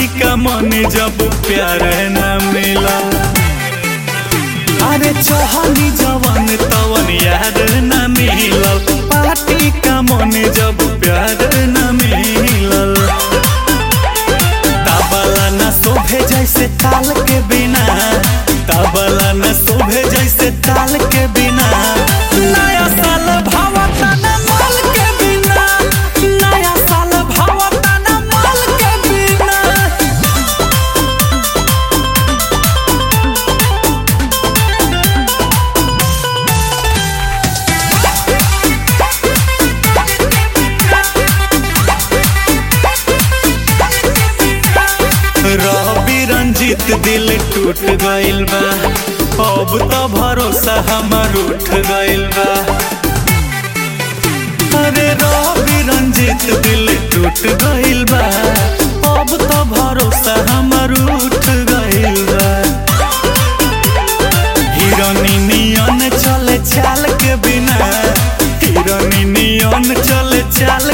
का मन जब प्यार न मिला अरे चहनी जवन तवन यार न मिलल पार्टी का मन जब प्यार न मिलल तबला न शोभे जैसे ताल के बिना तबला न शोभे जैसे ताल के बिना नया साल भावता न माल के बिना नया साल भावता न माल के बिना रवि रंजित दिल टूट गइल बा अब तो भरोसा हमर उठ गइल बा अरे रवि रंजित दिल टूट गइल बा अब तो भरोसा हमर उठ गइल बा हिरोनी नियन चले चाल के बिना हिरोनी नियन चले चाल